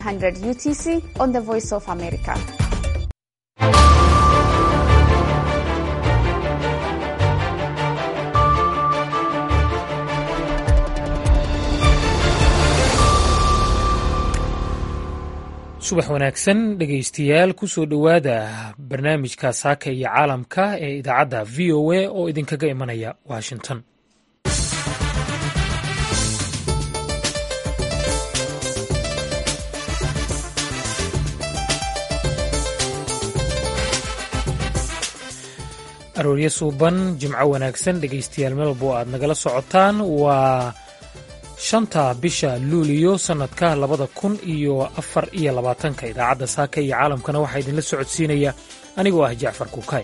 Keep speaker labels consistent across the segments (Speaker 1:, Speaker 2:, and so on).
Speaker 1: 100 UTC on the Voice of America.
Speaker 2: subax wanaagsan dhegaystayaal kusoo dhowaada barnaamijka saaka iyo caalamka ee idaacadda v o a oo idinkaga imanaya washington arooryo suuban jimco wanaagsan dhegaystayaal melbo aad nagala socotaan waa shanta bisha luuliyo sannadka labada kun iyo afar iyo labaatanka idaacadda saaka iyo caalamkana waxaa idinla socodsiinaya anigoo ah jacfar kuukay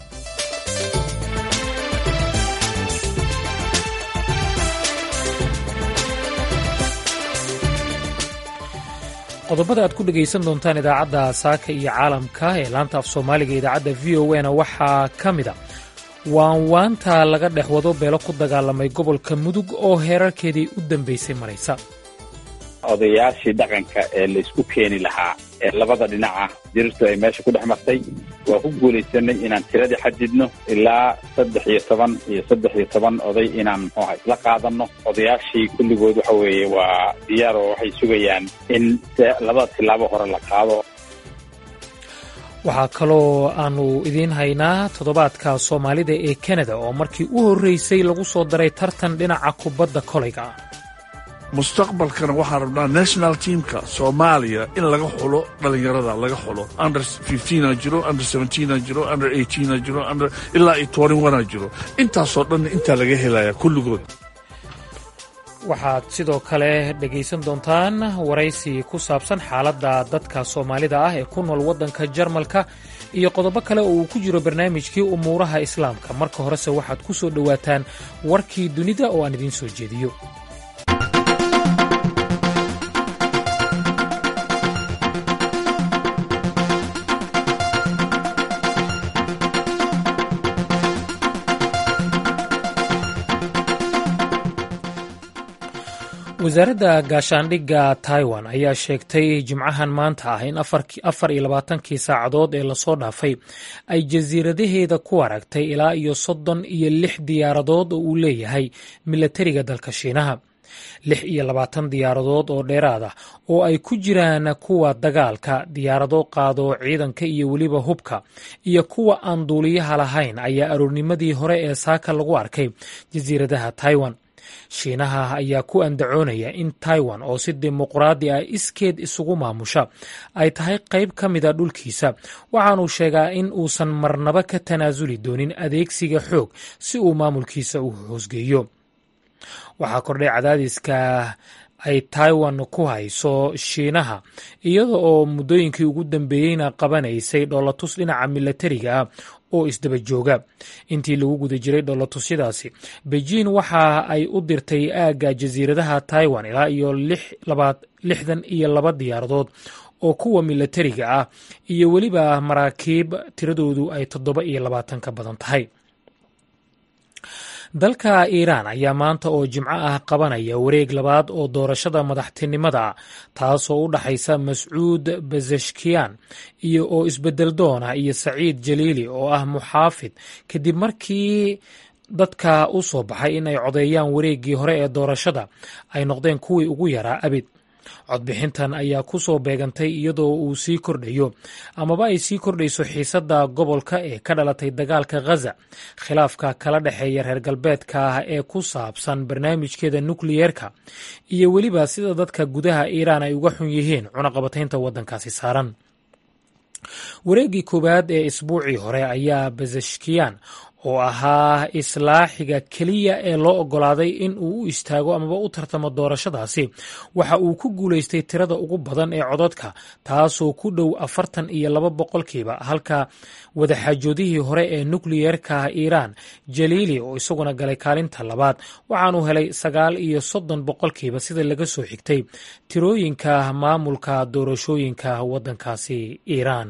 Speaker 2: qodobada aad ku dhegaysan doontaan idaacadda saaka iyo caalamka ee laanta af soomaaliga idaacadda v o na waxaa ka mid a waanwaanta laga dhex wado beelo ku dagaalamay gobolka mudug oo heerarkeedii u dambaysay maraysa
Speaker 3: odayaashii dhaqanka ee laysku keeni lahaa ee labada dhinaca dirirtu ay meesha ku dhex martay waa ku guulaysanay inaan tiradii xadidno ilaa saddex iyo toban iyo saddex iyo toban oday inaan muxuuha isla qaadanno odayaashii kulligood waxa weeye waa diyaar oo waxay sugayaan in labada tillaabo hore la qaado
Speaker 2: waxaa kaloo aanu idiin haynaa toddobaadka soomaalida ee kanada oo markii u horreysay lagu soo daray tartan dhinaca kubadda kolayga ah
Speaker 4: mustaqbalkana waxaan rabnaa national teamka soomaaliya in laga xulo dhallinyarada laga xulo under a jiro under a jiro under a jiro ilaa iyo a jiro intaasoo dhanna intaa laga helaya kulligood
Speaker 2: waxaad sidoo kale dhegaysan doontaan waraysi ku saabsan xaaladda dadka soomaalida ah ee ku nool waddanka jarmalka iyo qodobo kale oo uu ku jiro barnaamijkii umuuraha islaamka marka horese waxaad ku soo dhowaataan warkii dunida oo aan idiin soo jeediyo wasaaradda gaashaandhigga taiwan ayaa sheegtay jimcahan maanta ah in afar iyo labaatankii saacadood ee lasoo dhaafay ay jasiiradaheeda ku aragtay ilaa iyo soddon iyo lix diyaaradood oo uu leeyahay milatariga dalka shiinaha lix iyo labaatan diyaaradood oo dheeraad ah oo ay ku jiraan kuwa dagaalka diyaarado qaado ciidanka iyo weliba hubka iyo kuwa aan duuliyaha lahayn ayaa aroornimadii hore ee saaka lagu arkay jasiiradaha taiwan shiinaha ayaa ku andacoonaya in taiwan oo si dimuqraadi ah iskeed isugu maamusha ay tahay qayb ka mida dhulkiisa waxaanuu sheegaa in uusan marnaba ka tanaasuli doonin adeegsiga xoog si uu maamulkiisa u hoosgeeyo waxaa kordhay cadaadiska ay taiwan ku hayso shiinaha iyada oo muddooyinkii ugu dambeeyeyna qabanaysay dhoolatus dhinaca milatariga ah oo isdaba jooga intii lagu guda jiray dhoolatusyadaasi beijing waxa ay u dirtay aagga jasiiradaha taiwan ilaa iyo lixdan iyo laba diyaaradood oo kuwa milatariga ah iyo weliba maraakiib tiradoodu ay toddoba iyo labaatan ka badan tahay dalka iiraan ayaa maanta oo jimco ah qabanaya wareeg labaad oo doorashada madaxtinimada ah taasoo u dhaxaysa mascuud bazeshkiyan iyo oo isbedel doon ah iyo saciid jaliili oo ah muxaafid kadib markii dadka u soo baxay in ay codeeyaan wareeggii hore ee doorashada ay noqdeen kuwii ugu yaraa abid codbixintan ayaa ku soo beegantay iyadoo uu sii kordhayo amaba ay sii kordhayso xiisadda gobolka ee ka dhalatay dagaalka ghaza khilaafka kala dhexeeya reer galbeedka ah ee ku saabsan barnaamijkeeda nukliyeerka iyo weliba sida dadka gudaha iiraan ay uga xun yihiin cunaqabataynta waddankaasi saaran wareeggii koowaad ee isbuucii hore ayaa bazashkiyan oo ahaa islaaxiga keliya ee loo oggolaaday in uu u istaago amaba u tartamo doorashadaasi waxa uu ku guulaystay tirada ugu badan ee codadka taasoo ku dhow afartan iyo laba boqolkiiba halka wadaxaajoodihii hore ee nukliyeerka iiraan jaliili oo isaguna galay kaalinta labaad waxaanuu helay sagaal iyo soddon boqolkiiba sida laga soo xigtay tirooyinka maamulka doorashooyinka waddankaasi iiraan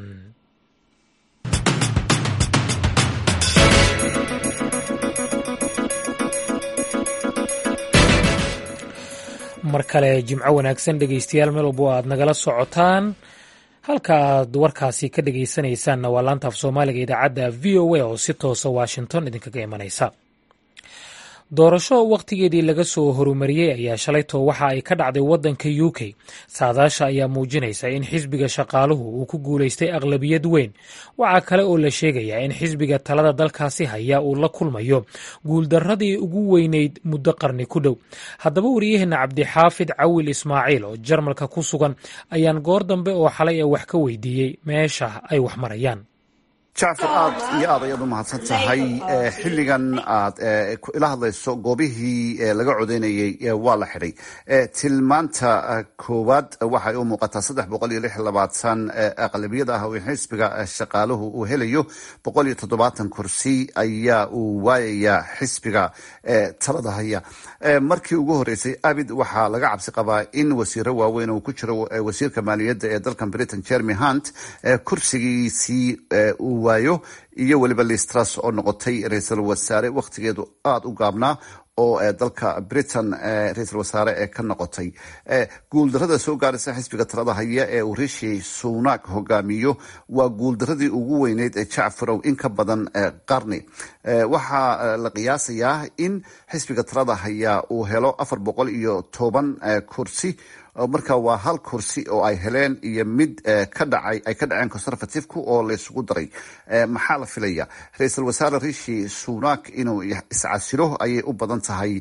Speaker 2: mar kale jimco wanaagsan dhegeystayaal meel walbo aad nagala socotaan halka aad warkaasi ka dhegeysanaysaanna waa laanta af soomaaliga idaacadda v o a oo si toosa washington idinkaga imanaysa doorasho wakhtigeedii laga soo horumariyey ayaa shalayto waxa ay ka dhacday waddanka u k saadaasha ayaa muujinaysa in xisbiga shaqaaluhu uu ku guulaystay aqlabiyad weyn waxaa kale oo la sheegayaa in xisbiga talada dalkaasi haya uu la kulmayo guuldarradii ugu weyneyd muddo qarni ku dhow haddaba wariyaheenna cabdixaafid cawil ismaaciil oo jarmalka ku sugan ayaan goor dambe oo xalay a wax ka weydiiyey meesha ay wax marayaan
Speaker 5: jacfar aad iyo aad ayaad u mahadsan tahay xilligan aad ila hadlayso goobihii laga codeynayey waa la xidhay tilmaanta koowaad waxay u muuqataa saddex boqol iyo lix labaatan aqlabiyada ah oo xisbiga shaqaaluhu uu helayo boqol iyo toddobaatan kursi ayaa uu waayayaa xisbiga talada haya markii ugu horeysay abid waxaa laga cabsi qabaa in wasiiro waaweyn uu ku jiro wasiirka maaliyadda ee dalkan britain jeremy hunt kursigiisii uu waayo iyo weliba listras oo noqotay ra-iisul wasaare wakhtigeedu aada u gaabnaa oo dalka britain ra-iisul wasaare ee ka noqotay guuldarada soo gaaraysa xisbiga talada haya ee uu rishi sunak hogaamiyo waa guuldaradii ugu weyneyd ee jacfarow in ka badan qarni waxaa la qiyaasayaa in xisbiga talada haya uu helo afar boqol iyo toban kursi marka waa hal kursi oo ay heleen iyo mid ka dhacay ay ka dhaceen conservativku oo laysugu daray maxaa la filaya ra-iisul wasaare rishi sunak inuu iscasiro ayay u badan tahay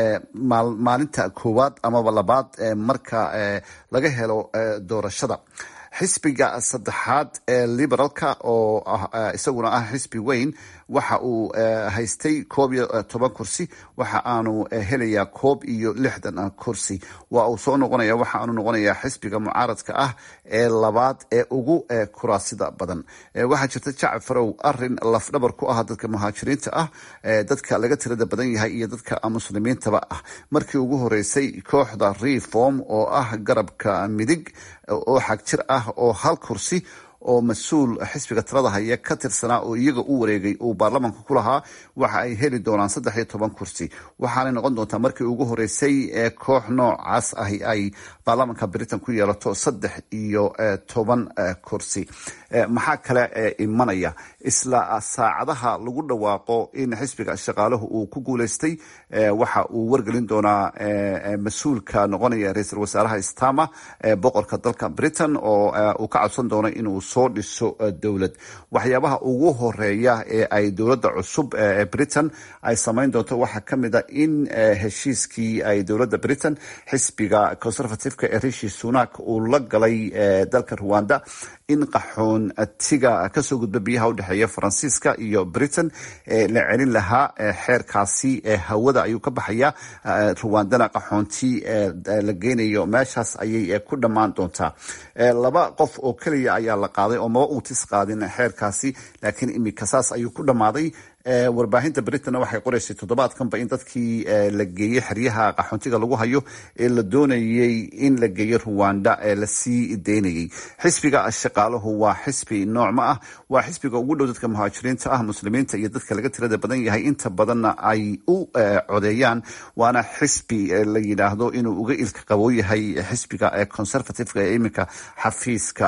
Speaker 5: maalinta koowaad amaba labaad marka laga helo doorashada xisbiga saddexaad ee liberaalka oo isaguna ah xisbi weyn waxa uu haystay koob iyo toban kursi waxa aanu helayaa koob iyo lixdan kursi waa uu soo noqonaya waxa aanu noqonayaa xisbiga mucaaradka ah ee labaad ee ugu kuraasida badan waxaa jirta jacfarow arin lafdhabar ku ah dadka muhaajiriinta ah dadka laga tirada badan yahay iyo dadka muslimiintaba ah markii ugu horeysay kooxda reform oo ah garabka midig oo xagjir ah oo hal kursi oo mas-uul xisbiga talada haya ka tirsanaa oo iyaga u wareegay uu baarlamanka ku lahaa waxa ay heli doonaan saddex iyo toban kursi waxaanay noqon doontaa markii ugu horeysay ee koox noocaas ahi ay baarlamanka britain ku yeelato saddex iyo toban kursi maxaa kale imanaya isla saacadaha lagu dhawaaqo in xisbiga shaqaaluhu uu ku guuleystay waxa uu wargelin doonaa mas-uulka noqonaya ra-iisul wasaaraha stama boqorka dalka britain oo uu ka codsan doono inuu soo dhiso dowlad waxyaabaha ugu horeeya ee ay dowladda cusub ee britain ay samayn doonto waxaa kamid a in heshiiskii ay dowladda britain xisbiga conservativeka ee rishi sunak uu la galay dalka rwanda in qaxoontiga kasoo gudba biyaha udhexeeya faransiiska iyo britain la celin lahaa xeerkaasi hawada ayuu ka baxaya ruwandana qaxoonti la geynayo meeshaas ayay ku dhammaan doontaa laba qof oo keliya ayaa la qaaday oo maba uutis qaadin xeerkaasi laakiin imika saas ayuu ku dhammaaday warbaahinta britain waxay qoreysay toddobaadkanba in dadkii la geeyey xeryaha qaxoontiga lagu hayo ee la doonayey in la geeyo ruwanda ee lasii deynayey xisbiga shaqaaluhu waa xisbi noocma ah waa xisbiga ugu dhow dadka muhaajiriinta ah muslimiinta iyo dadka laga tirada badan yahay inta badanna ay u codeeyaan waana xisbi la yidhaahdo inuu uga ilka qaboo yahay xisbiga conservativeka ee iminka xafiiska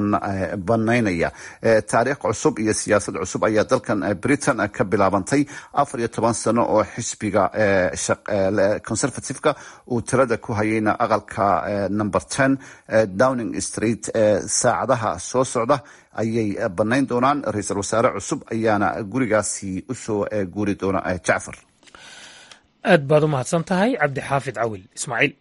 Speaker 5: banaynaya taariikh cusub iyo siyaasad cusub ayaa dalkan britain ka bilaabantay afar iyo toban sano oo xisbiga conservativeka uu tirada ku hayayna aqalka number ten downing street saacadaha soo socda ayay banayn doonaan ra-iisul wasaare cusub ayaana gurigaasi usoo guuri doona jacfar
Speaker 2: aad baad u mahadsan tahay cabdixaafid cawil ismaaciil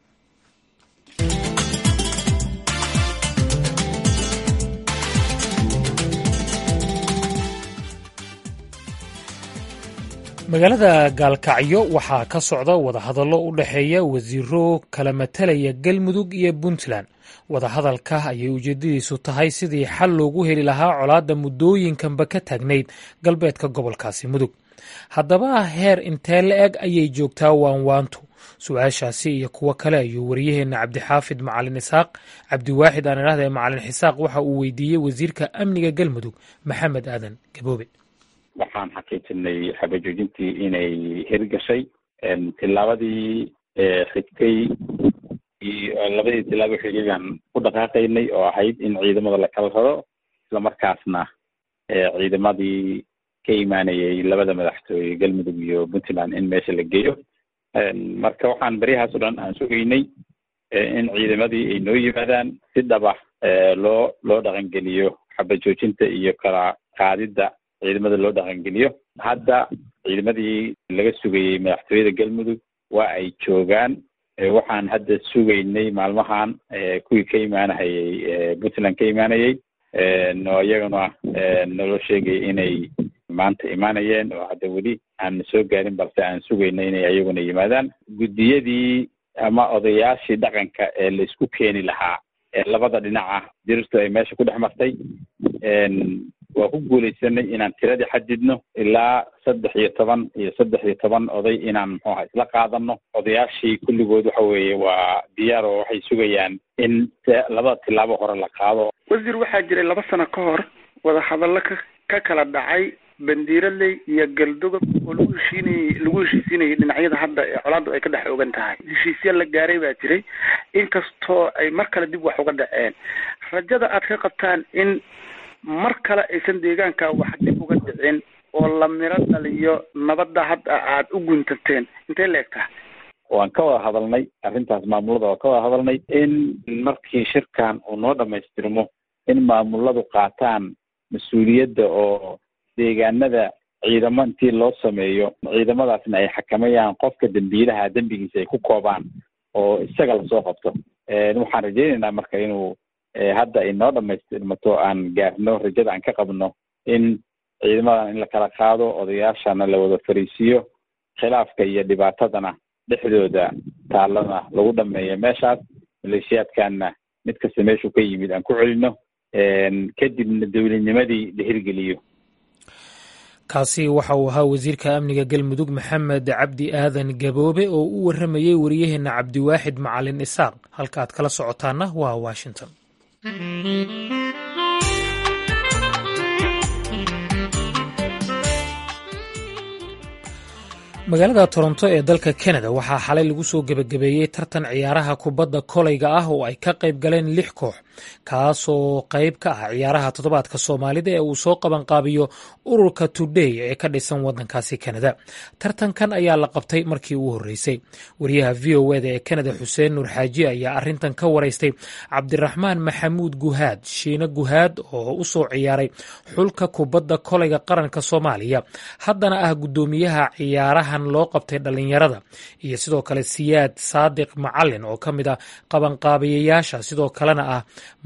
Speaker 2: magaalada gaalkacyo waxaa ka socda wadahadallo u dhexeeya wasiiro kala matalaya galmudug iyo puntland wadahadalka ayay ujeedadiisu tahay sidii xal loogu heli lahaa colaadda muddooyinkanba ka taagnayd galbeedka gobolkaasi mudug haddaba heer intee la eg ayay joogtaa waanwaantu su-aashaasi iyo kuwo kale ayuu wariyaheenna cabdixaafid macalin isaaq cabdiwaaxid aan idhahda macalin xisaaq waxa uu weydiiyey wasiirka amniga galmudug maxamed aadan gaboobe
Speaker 3: waxaan xaqiijinay xabajoojintii inay hirgashay tillaabadii xigtay labadii tilaabo xigay baan ku dhaqaaqaynay oo ahayd in ciidamada la kala raro islamarkaasna ciidamadii ka imaanayay labada madaxtooye galmudug iyo puntland in meesha la geeyo marka waxaan beryahaas o dhan aan sugaynay in ciidamadii ay noo yimaadaan si dhaba loo loo dhaqangeliyo xabajoojinta iyo kala qaadidda ciidamada loo dhaqangeliyo hadda ciidamadii laga sugayey madaxtooyada galmudug waa ay joogaan waxaan hadda sugaynay maalmahan kuwii ka imaanahayay puntland ka imaanayay oo iyaguna naloo sheegay inay maanta imaanayeen oo hadda weli aan soo gaarin balse aan sugaynay inay iyaguna yimaadaan guddiyadii ama odayaashii dhaqanka ee la isku keeni lahaa ee labada dhinaca dirirtu ay meesha ku dhex martay waa ku guulaysanay inaan tiradii xadidno ilaa saddex iyo toban iyo saddex iyo toban oday inaan muxuu aha isla qaadano odayaashii kulligood waxa weeye waa diyaar oo waxay sugayaan in labada tilaabo hore la qaado
Speaker 6: wasiir waxaa jiray laba sano ka hor wadahadallo ka ka kala dhacay bandiiraley iyo galdogob oo lagu heshiinayey lagu heshiisiinayay dhinacyada hadda ee colaaddu ay ka dhex ogan tahay heshiisya la gaaray baa jiray inkastoo ay mar kale dib wax uga dhaceen rajada aad ka qabtaan in mar kale aysan deegaanka wax dib uga dhicin oo la miro dhaliyo nabadda hadda aad u guntateen intee la eg tahay
Speaker 3: waan ka wada hadalnay arrintaas maamulada waan ka wada hadalnay in markii shirkan uu noo dhamaystirmo in maamuladu qaataan mas-uuliyadda oo deegaanada ciidamo intii loo sameeyo ciidamadaasna ay xakamayaan qofka dembiilaha dembigiisa ay ku koobaan oo isaga lasoo qabto waxaan rajaynaynaa marka inuu hadda ay noo dhamaystirmato aan gaarno rajada aan ka qabno in ciidamadan in la kala qaado odayaashana la wada fariisiiyo khilaafka iyo dhibaatadana dhexdooda taalana lagu dhameeyo meeshaas maleeshiyaadkanna mid kasta meeshuu ka yimid aan ku celino kadibna dowladnimadii la hirgeliyo
Speaker 2: kaasi waxa uu ahaa wasiirka amniga galmudug maxamed cabdi aadan gaboobe oo u warramayey wariyaheenna cabdiwaaxid macalin isaaq halka aad kala socotaana waa washington magaalada toronto ee dalka kanada waxaa xalay lagu soo gebagabeeyey tartan ciyaaraha kubadda kolayga ah oo ay ka qayb galeen lix koox kaasoo qayb ka ah ciyaaraha toddobaadka soomaalida ee uu soo qabanqaabiyo ururka today ee ka dhisan waddankaasi kanada tartankan ayaa la qabtay markii ugu horreysay wariyaha v o eda ee kanada xuseen nuur xaaji ayaa arrintan ka waraystay cabdiraxmaan maxamuud guhaad shiine guhaad oo u soo ciyaaray xulka kubadda kolayga qaranka soomaaliya haddana ah guddoomiyaha ciyaaraha loo qabtay dhallinyarada iyo sidoo kale siyaad saadiq macalin oo ka mid ah qabanqaabiyayaasha sidoo kalena ah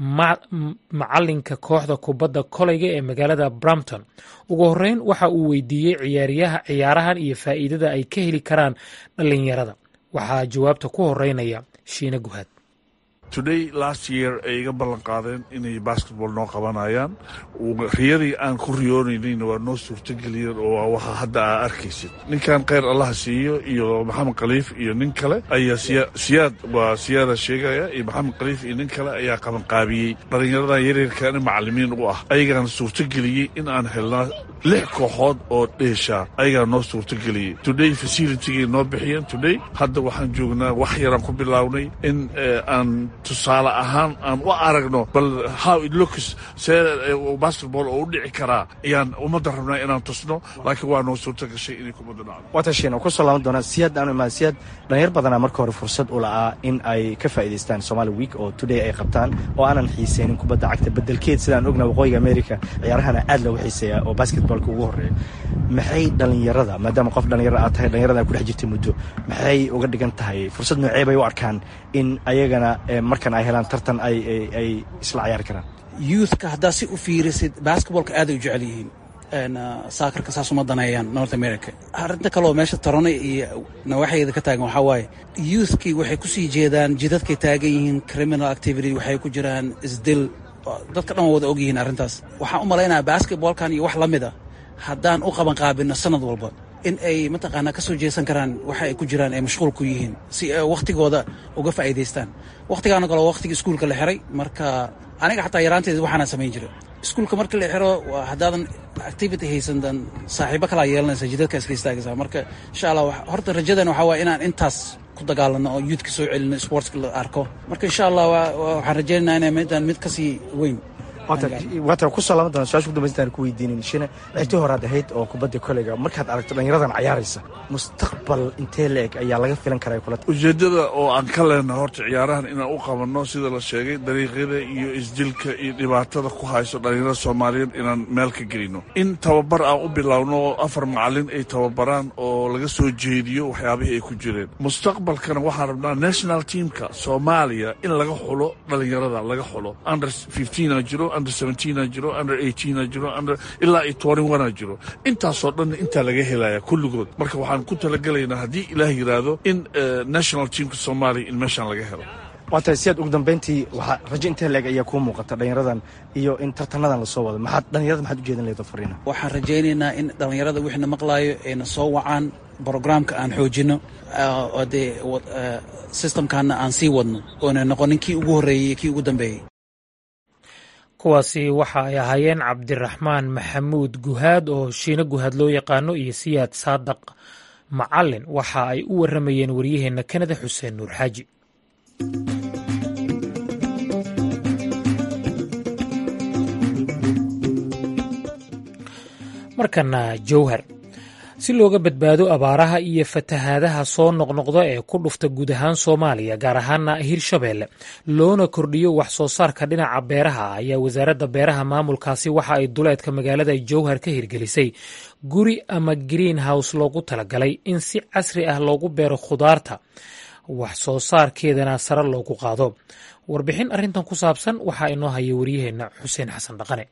Speaker 2: macalinka kooxda kubadda kolayga ee magaalada brampton ugu horeyn waxa uu weydiiyey ciyaaryaha ciyaarahan iyo faa'iidada ay ka heli karaan dhallinyarada waxaa jawaabta ku horeynaya shiine guhaad
Speaker 4: today last year ay iga ballan qaadeen inay basketball noo qabanayaan riyadii aan ku riyoonaynayna waa noo suurtageliyeen oo waa waxa hadda aa arkaysid ninkan kheyr allaha siiyo iyo maxamed khaliif iyo nin kale ayaa siyaad waa siyaada sheegaya iyo maxamed khaliif iyo nin kale ayaa qabanqaabiyey dhallinyaradan yaryarkaani macalimiin u ah ayagaana suurtageliyey in aan helnaa lix kooxood oo dheesha ayagaa noo suurtageliyey today facilitygay noo bixiyeen today hadda waxaan joognaa wax yaraan ku bilownay in aan tusaale ahaan aan u aragno bal how it looks see basketball oo u dhici karaa ayaan ummadda rabnaa inaan tusno laakiin waa noo suurta gashay inay kubadda dhacdo
Speaker 7: watashiin oo kusoo laaban doonaa siyaad aanu imaan siyaad dhalinyar badanaa marka hore fursad u la'aa in ay ka faa'iidaystaan somali week oo today ay qabtaan oo aanan xiiseynin kubadda cagta bedelkeed sidaan ogna waqooyiga america ciyaarahana aad loogu xiiseeya oo basketballka ugu horreeya maxay dhallinyarada maadaama qof dhallinyaro aad tahay dhallinyarada ay ku dhex jirtay muddo maxay uga dhigan tahay fursad noocee bay u arkaan in ayagana markan ay helaan tartan ay ay isla ciyaari karaan
Speaker 8: youthka haddaad si u fiirisid basketballka aaday u jecel yihiin saakarka saas uma daneeyaan north america arrinta kaleoo meesha taronay iyo nawaaxeeda ka taagan waxaa waaye youthkii waxay kusii jeedaan jidadkay taagan yihiin criminal activity waxay ku jiraan isdil dadka dhan waa wada ogyihiin arrintaas waxaan u malaynayaa basketballkan iyo wax la mid a haddaan u qabanqaabino sanad walba in ay mataqaanaa ka soo jeesan karaan waxa ay ku jiraan ay mashquul ku yihiin si ay wakhtigooda uga faa'iidaystaan wakhtigaana kaloo wakhtigii iskuulka la xiray marka aniga xataa yaraanteeda waxaanaan samayn jiray iskuulka marka la xiro haddaadan activity haysandan saaxiibo kalaa yeelanaysa jidadka iska istaagaysa marka insha allah horta rajadan waxaa waaya inaan intaas ku dagaalano oo youthka soo celino sportska la arko marka insha allah waxaan rajeynaa inay midaan mid kasii weyn
Speaker 7: waata kusoo laaban doona su-aasha kudambaysta ku weydiinin shine citii horaad ahayd oo kubadda koleyga markaad aragto dhallinyaradan cayaaraysa mustaqbal intee la eg ayaa laga filan karaa kula
Speaker 4: ujeeddada oo aan ka leenahay horta ciyaarahan inaan u qabanno sida la sheegay dariiqyada iyo isdilka iyo dhibaatada ku hayso dhallinyarada soomaaliyeed inaan meel ka gelino in tababar aan u bilowno oo afar macalin ay tababaraan oo laga soo jeediyo waxyaabihii ay ku jireen mustaqbalkana waxaan rabnaa national teamka soomaaliya in laga xulo dhallinyarada laga xulo under fifteena jiro under seventeenaa jiro under eighteena jiro under ilaa iyo twenty onea jiro intaasoo dhanna intaa laga helaya kulligood marka waxaan ku talagelaynaa haddii ilaah yidhaahdo in national teamka soomaaliya in meeshaan laga helo
Speaker 7: waa tahay si aad ugu dambeyntii waxaa rajo intee leeg ayaa kuu muuqata dhallinyaradan iyo in tartanadan lasoo wado maxaad dhallinyarada maxaad ujeedin lahayd fariina
Speaker 8: waxaan rajaynaynaa in dhallinyarada wixina maqlaayo ayna soo wacaan brogramka aan xoojino oo dee systemkaana aan sii wadno oona noqonin kii ugu horreeyey kii ugu dambeeyey
Speaker 2: kuwaasi waxa ay ahaayeen cabdiraxmaan maxamuud guhaad oo shiine guhaad loo yaqaano iyo siyaad saadaq macalin waxa ay u warramayeen waryaheenna kanada xuseen nuur xaaji markana jowhar si looga badbaado abaaraha iyo fatahaadaha soo noqnoqda ee ku dhufta guud ahaan soomaaliya gaar ahaana hirshabeelle loona kordhiyo wax soo saarka dhinaca beeraha ayaa wasaaradda beeraha maamulkaasi waxa ay duleedka magaalada jowhar ka hirgelisay guri ama green house loogu talagalay in si casri ah loogu beero khudaarta wax soo saarkeedana sare loogu qaado warbixin arrintan ku saabsan waxaa inoo haya wariyaheenna xuseen xasan dhaqane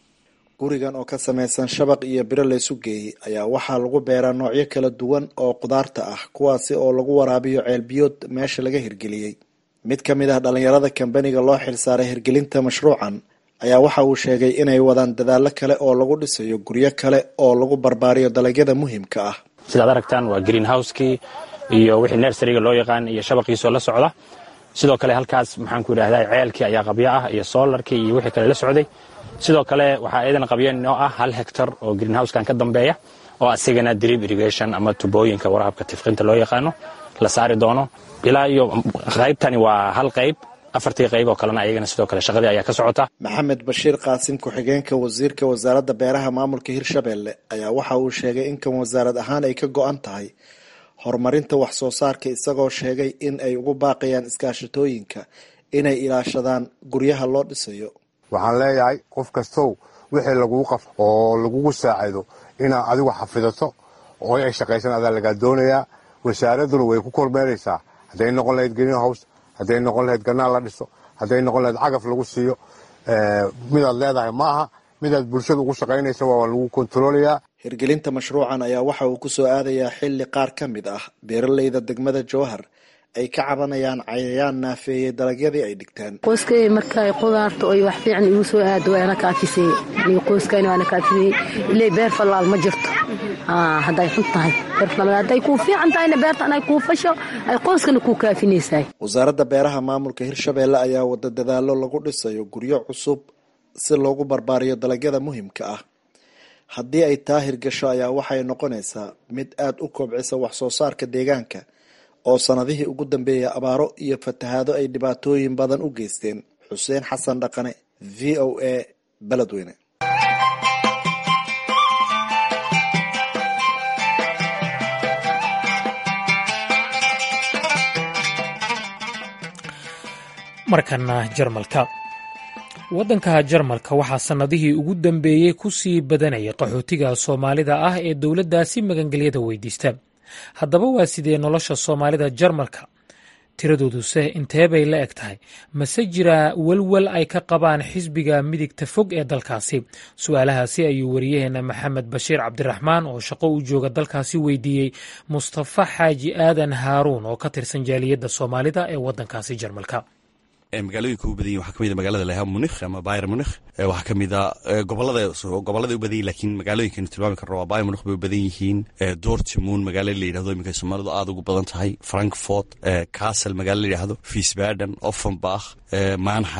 Speaker 9: gurigan oo ka samaysan shabaq iyo biro laysu geeyey ayaa waxaa lagu beeraa noocyo kala duwan oo khudaarta ah kuwaasi oo lagu waraabiyo ceelbiyood meesha laga hirgeliyey mid ka mid ah dhallinyarada kambaniga loo xilsaaray hirgelinta mashruucan ayaa waxa uu sheegay inay wadaan dadaallo kale oo lagu dhisayo guryo kale oo lagu barbaariyo dalagyada muhiimka ah
Speaker 10: sidaad aragtaan waa green house-kii iyo wixii nersariga loo yaqaan iyo shabaqiisoo la socda sidoo kale halkaas maxaanku yidhahdaa ceelkii ayaa qabyo ah iyo soolarkii iyo wixii kale la socday sidoo kale waxaa iidan qabyan oo ah hal hectar oo greenhousekan ka dambeeya oo asigana drip irrigation ama tubooyinka waraabka tifqinta loo yaqaano la saari doono ilaa iyo qaybtani waa hal qayb afartii qayb oo kalena ayagana sidoo kale shaqadii ayaa ka socota
Speaker 9: maxamed bashiir qaasim ku-xigeenka wasiirka wasaaradda beeraha maamulka hirshabelle ayaa waxa uu sheegay in kan wasaarad ahaan ay ka go-an tahay horumarinta wax soo saarka isagoo sheegay in ay ugu baaqayaan iskaashatooyinka inay ilaashadaan guryaha loo dhisayo
Speaker 11: waxaan leeyahay qof kastow wixii laguu qaf oo lagugu saacido inaad adigu xafidato oo ay shaqaysan adaa lagaa doonayaa wasaaradduna way ku kormeeraysaa hadday noqon lahayd green house hadday noqon lahayd ganaal la dhiso hadday noqon lahayd cagaf lagu siiyo midaad leedahay ma aha midaad bulshada ugu shaqaynaysa waa lagu kontaroolayaa
Speaker 9: hirgelinta mashruucan ayaa waxa uu kusoo aadayaa xilli qaar ka mid ah beeraleyda degmada jowhar ay ka cabanayaan cayayaan naafeeyey dalagyadii ay dhigtaan
Speaker 12: qoyskay markay qudaarta oy wax fiican igu soo aado waana kaafisey aniga qoyskayna waana kaafisey ilay beer fallaal ma jirto hadday xun tahay beer fallaal hadday kuu fiican tahayna beertan ay kuu fasho ay qoyskana kuu kaafinaysaay
Speaker 9: wasaaradda beeraha maamulka hirshabelle ayaa wada dadaalo lagu dhisayo guryo cusub si loogu barbaariyo dalagyada muhiimka ah haddii ay taa hirgasho ayaa waxay noqonaysaa mid aada u kobcisa wax soo saarka deegaanka oo sanadihii ugu dambeeyay abaaro iyo fatahaado ay dhibaatooyin badan u geysteen xuseen xasan dhaqane v o a beledweyne
Speaker 2: markana jarmalka waddanka jarmalka waxaa sannadihii ugu dambeeyey ku sii badanayay qaxootiga soomaalida ah ee dowladdaasi magangelyada weydiista haddaba waa sidee nolosha soomaalida jarmalka tiradooduse intee bay la eg tahay mase jiraa welwel ay ka qabaan xisbiga midigta fog ee dalkaasi su-aalahaasi ayuu wariyaheena maxamed bashiir cabdiraxmaan oo shaqo u jooga dalkaasi weydiiyey mustafa xaaji aadan haaruun oo ka tirsan jaaliyadda soomaalida ee waddankaasi jarmalka
Speaker 13: magaalooyinka u badan yihin waxaa kamid a magaalada leha munikh ama bayr munikh waxaa kamid a gobolada gobolladay u badan yihin lakiin magaalooyinkanu tilmaami karno waa bayr munikh bay u badan yihiin dortmund magaalo la yidhahdo iminka soomaalidu aada ugu badan tahay frankfort castle magaalo la yidhahdo fiesbaden offenbach manheim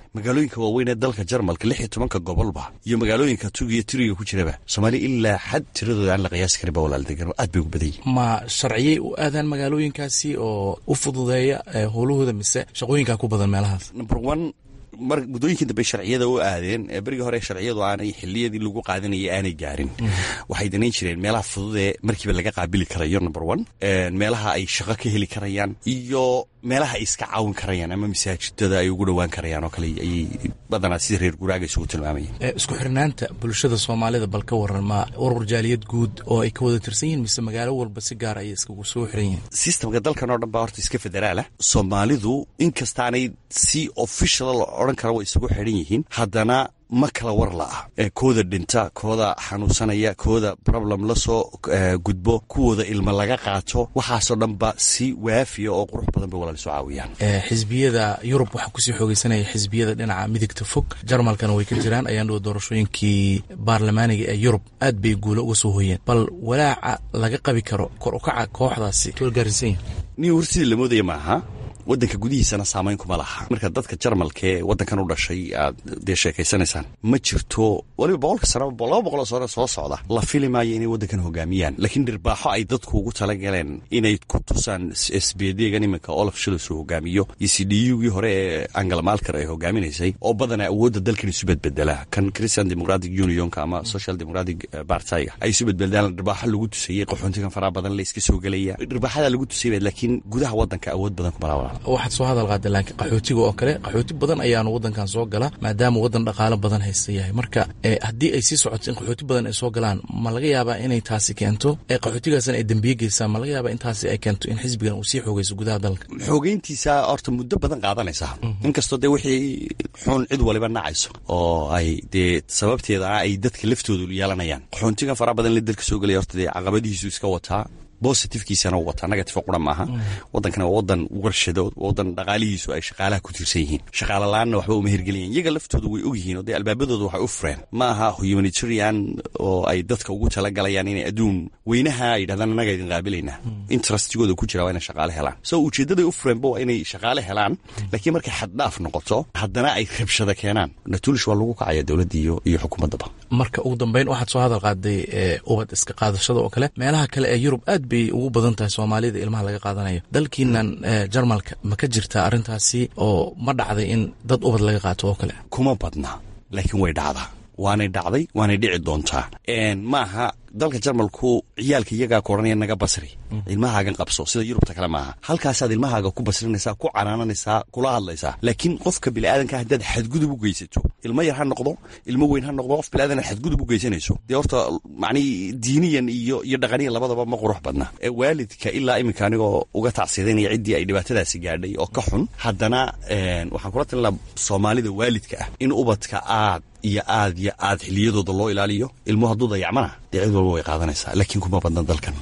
Speaker 13: magaalooyinka waaweyn ee dalka jarmalka lix iyo tobanka gobolba iyo magaalooyinka tugiyo tiriga ku jiraba soomaaliya ilaa xad tiradooda aan la qiyaasi karin ba walaal degan aad bay ugu badan yihin
Speaker 14: ma sharciyey u aadaan magaalooyinkaasi oo u fududeeya howlahooda mise shaqooyinkaa ku badan meelahaas
Speaker 13: number one mar muddooyinkii dambe sharciyada u aadeen berigii hore sharciyadu aanay xiliyadii lagu qaadanayay aanay gaarin waxay danayn jireen meelaha fududee markiiba laga qaabili karayo number one meelaha ay shaqo ka heli karayaan iyo meelaha ay iska caawin karayaan ama masaajidada ay ugu dhowaan karayaan oo kale ayay badanaa sida reer guraaga isugu tilmaamayeen
Speaker 14: isku xirnaanta bulshada soomaalida bal ka waran ma urur jaaliyad guud oo ay ka wada tirsan yihiin mise magaalo walba si gaar ayay iskagu soo xiran yihiin
Speaker 13: sistamka dalkan oo dhan baa horta iska federaalah soomaalidu inkastaanay si official la odhan kara way isugu xidhan yihiin haddana ma kala war la'ah kooda dhinta kooda xanuunsanaya kooda problem la soo gudbo kuwooda ilmo laga qaato waxaasoo dhanba si waafiya oo qurux badan bay walaal isu caawiyaan
Speaker 14: xisbiyada yurub waxaa kusii xoogeysanaya xisbiyada dhinaca midigta fog jarmalkana way ka jiraan ayaan dhow doorashooyinkii baarlamaaniga ee yurub aad bay guulo uga soo hoyeen bal walaaca laga qabi karo kor ukaca kooxdaasi gaarsiisan yahay
Speaker 13: nin war sidii la moodaya maaha waddanka gudihiisana saamayn kuma laha marka dadka jarmalka ee waddankan u dhashay aad dee sheekaysanaysaan ma jirto waliba boqolka sano laba boqoloo sano soo socda la fili maayo inay waddankan hogaamiyaan laakiin dhirbaaxo ay dadku ugu talagaleen inay ku tusaan sbdgan iminka olaf shilos uu hogaamiyo iyo c d ugii hore ee angela malker ay hogaaminaysay oo badanaa awoodda dalkan isu bedbedela kan christian democratic unionka ama social democratic bartyga ay isu bedbedelaan dhirbaaxo lagu tusayey qaxoontigan faraha badan la iska soo gelaya dhirbaaxada lagu tusayba laakiin gudaha waddanka awood badan kuma laha
Speaker 14: waxaad soo hadal qaada laakiin qaxootiga oo kale qaxooti badan ayaanu waddankan soo gala maadaama waddan dhaqaalo badan haysta yahay marka haddii ay sii socoto in qaxooti badan ay soo galaan ma laga yaabaa inay taasi keento qaxootigaasna ay dembiye geysaan ma laga yaabaa in taasi ay keento in xisbigan uu sii xoogeyso gudaha dalka
Speaker 13: xoogeyntiisa horta muddo badan qaadanaysa inkastoo dee wixii xun cid waliba nacayso oo ay dee sababteeda ay dadka laftoodu yeelanayaan qaxoontigan faraha badan la dalka soo gelaya horta dee caqabadihiisu iska wataa bositifkiisana u wataa negative qura maaha waddankana waa waddan warshadood waddan dhaqaalihiisu ay shaqaalaha ku tiirsan yihiin shaqaala la-aanna waxba uma hirgeliyan iyaga laftooda way og yihiin oo dee albaabadooda waxay u fureen ma aha humanitarian oo ay dadka ugu talagalayaan inay adduun weynaha ay yidhahdaan annaga idin qaabilaynaa interestigooda ku jira waa inay shaqaale helaan so ujeeddaday u fureenba waa inay shaqaale helaan laakiin markay xaddhaaf noqoto haddana ay rabshada keenaan natulish waa lagu kacaya dowladda iyo iyo xukuumaddaba
Speaker 14: marka ugu dambeyn waxaad soo hadal qaaday ubad iska qaadashada oo kale meelaha kale ee yurub aad bay ugu badan tahay soomaalida ilmaha laga qaadanayo dalkiinan jarmalka ma ka jirtaa arrintaasi oo ma dhacday in dad ubad laga qaato oo kale
Speaker 13: kuma badna laakiin way dhacdaa waanay dhacday waanay dhici doontaa maaha dalka jarmalku ciyaalka iyagaa ku odhanaya naga basri ilmahaagan qabso sida yurubta kale maaha halkaasaad ilmahaaga ku basrinaysaa ku canaananaysaa kula hadlaysaa laakiin qofka biniaadanka haddaad xadgudub u geysato ilmo yar ha noqdo ilmo weyn ha noqdo qof biniaadan xadgudub u geysanayso dee horta macnii diiniyan iyo iyo dhaqaniyan labadaba ma qurux badna waalidka ilaa iminka anigoo uga tacsiidaynaya ciddii ay dhibaatadaasi gaadhay oo ka xun haddana waxaan kula talin laha soomaalida waalidka ah in ubadka aad iyo aad iyo aad xiliyadooda loo ilaaliyo ilmuhu hadduu dayacmana dee cid walba way qaadanaysaa laakiin kuma badna dalkan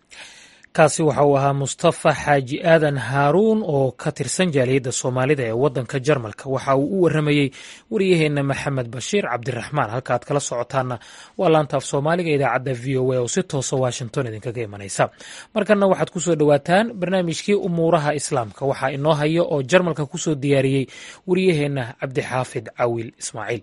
Speaker 2: kaasi waxa uu ahaa mustafa xaaji aadan haaruun oo ka tirsan jaaliyadda soomaalida ee waddanka jarmalka waxa uu u warramayey wariyaheenna maxamed bashiir cabdiraxmaan halka aad kala socotaanna waa laantaaf soomaaliga idaacadda v o a oo si toosa washington idinkaga imanaysa markanna waxaad ku soo dhowaataan barnaamijkii umuuraha islaamka waxaa inoo haya oo jarmalka ku soo diyaariyey wariyaheenna cabdixaafid cawiil ismaaciil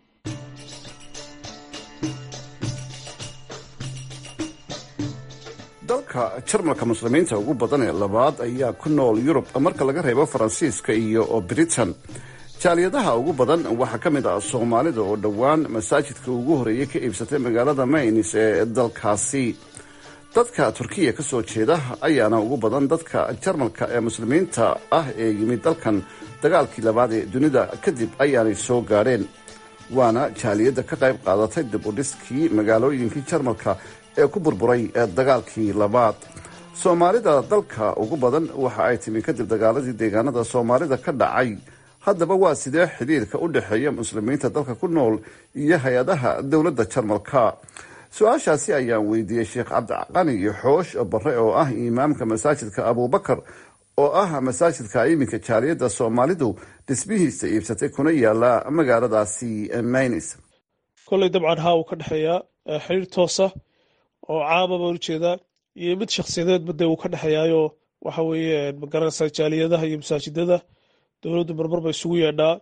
Speaker 5: dalka jarmalka muslimiinta ugu badan ee labaad ayaa ku nool yurub marka laga reebo faransiiska iyo britain jaaliyadaha ugu badan waxaa ka mid ah soomaalida oo dhowaan masaajidka ugu horeeyey ka iibsatay magaalada maynis ee dalkaasi dadka turkiya ka soo jeeda ayaana ugu badan dadka jarmalka ee muslimiinta ah ee yimid dalkan dagaalkii labaad ee dunida kadib ayaanay soo gaadheen waana jaaliyadda ka qayb qaadatay dib u dhiskii magaalooyinkii jarmalka ee ku burburay dagaalkii labaad soomaalida dalka ugu badan waxa ay timi kadib dagaaladii deegaanada soomaalida ka dhacay haddaba waa sidee xidhiirka u dhexeeya muslimiinta dalka ku nool iyo hay-adaha dowladda jarmalka su-aashaasi ayaan weydiiyey sheekh cabdiqani xoosh barre oo ah imaamka masaajidka abuubakar oo ah masaajidka iminka jaaliyadda soomaalidu dhismihiisa iibsatay kuna yaala magaaladaasi maynis
Speaker 15: kolley dabcan haa uu ka dhexeeyaa xiriir toosa oo caama baan ujeedaa iyo mid shakhsiyadeedba dee uu ka dhexeeyaayo waxa weeye magaranaysaa jaaliyadaha iyo masaajidada dowladdu marmar ba isugu yeedhaa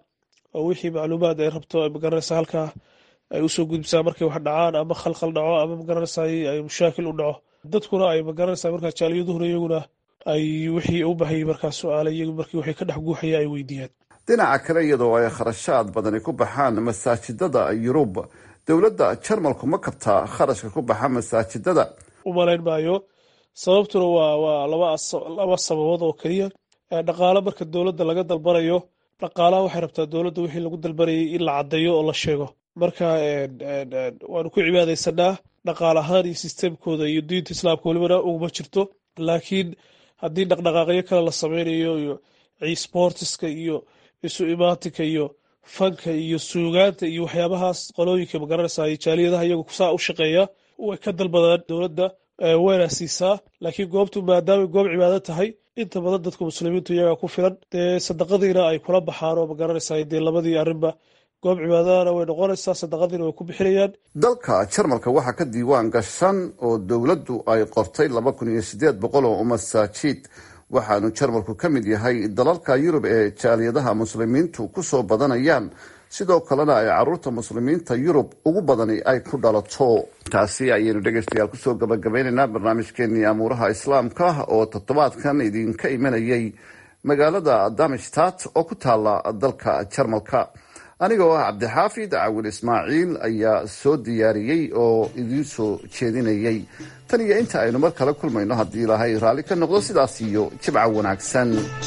Speaker 15: oo wixii macluumaad ay rabto ay magaranaysaa halkaa ay usoo gudbisaa markay wax dhacaan ama khalkhal dhaco ama magaranaysaa ay mushaakil u dhaco dadkuna ay magaranaysaa markaa jaaliyaduhuna iyaguna ay wixii u baahayay markaa su-aale iyagu markii waxay ka dhex guuxaya ay weydiiyaan
Speaker 5: dhinaca kale iyadoo ay kharashaad badani ku baxaan masaajidada yurub dowladda jarmalku ma kabtaa kharashka ku baxa masaajidada
Speaker 15: u malayn maayo sababtuna waa waa laba sababood oo keliya dhaqaale marka dowladda laga dalbanayo dhaqaalaha waxay rabtaa dowladda wixii lagu dalbanayay in la caddeeyo oo la sheego marka waanu ku cibaadaysanaa dhaqaal ahaan iyo sisteemkooda iyo diinta islaamka welibana uguma jirto laakiin haddii dhaqdhaqaaqyo kale la sameynayo iyo sportiska iyo isu imaatinka iyo fanka iyo suugaanta iyo waxyaabahaas qolooyinka magaranaysa jaaliyadaha iyagu saa u shaqeeya way ka dalbadaan dowladda wayna siisaa laakiin goobtu maadaamay goob cibaado tahay inta badan dadka muslimiintu iyagaa ku filan dee sadaqadiina ay kula baxaan oo magaranaysa dee labadii arrinba goob cibaadadana way noqonaysaa sadaqadiina way ku bixinayaan
Speaker 5: dalka jarmalka waxaa ka diiwaan gashan oo dowladdu ay qortay laba kun iyo sideed boqol oo masaajid waxaanu jarmalku ka mid yahay dalalka yurub ee jaaliyadaha muslimiintu ku soo badanayaan sidoo kalena ay caruurta muslimiinta yurub ugu badani ay ku dhalato taasi ayaynu dhegaystayaal kusoo gabagabaynaynaa barnaamijkeenii amuuraha islaamka oo toddobaadkan idinka imanayay magaalada damishtat oo ku taala dalka jarmalka anigoo ah cabdixaafid cawil ismaaciil ayaa soo diyaariyey oo idiin soo jeedinayay tan iyo inta aynu mar kale kulmayno haddii ilaahay raalli ka noqdo sidaas iyo jibca wanaagsan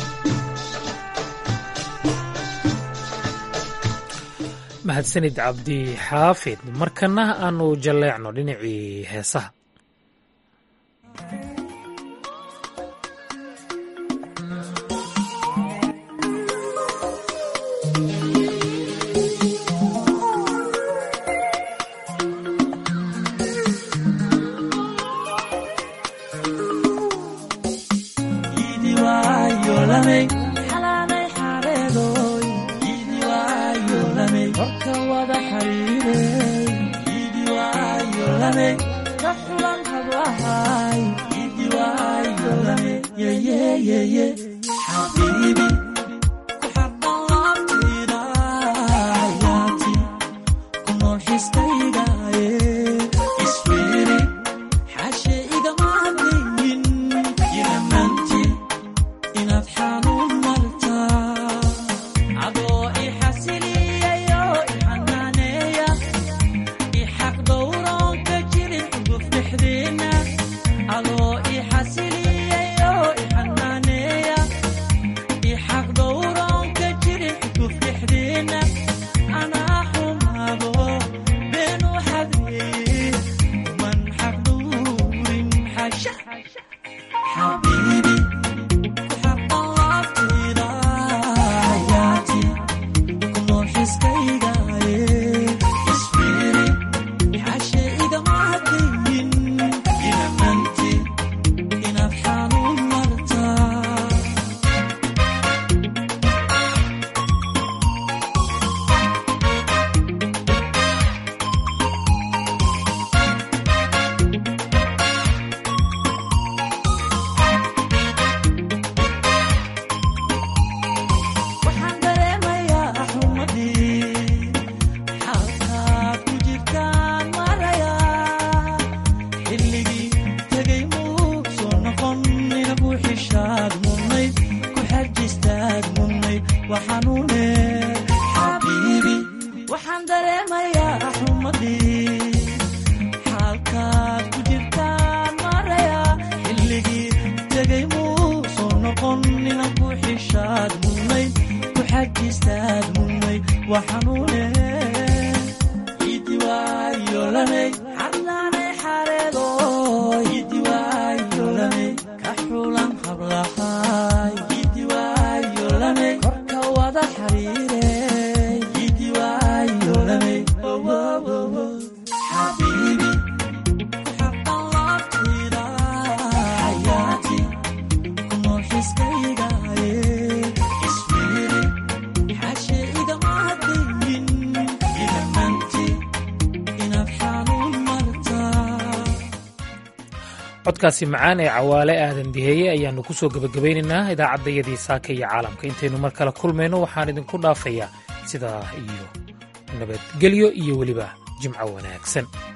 Speaker 2: mahadsanid cabdi xaafid markana aanu jalleecno dhinacii heesaha codkaasi macaan ee cawaale aadan diheeye ayaannu ku soo gebagabaynaynaa idaacaddayadii saaka iyo caalamka intaynu mar kale kulmayno waxaan idinku dhaafayaa sidaa iyo nabadgelyo iyo weliba jimco wanaagsan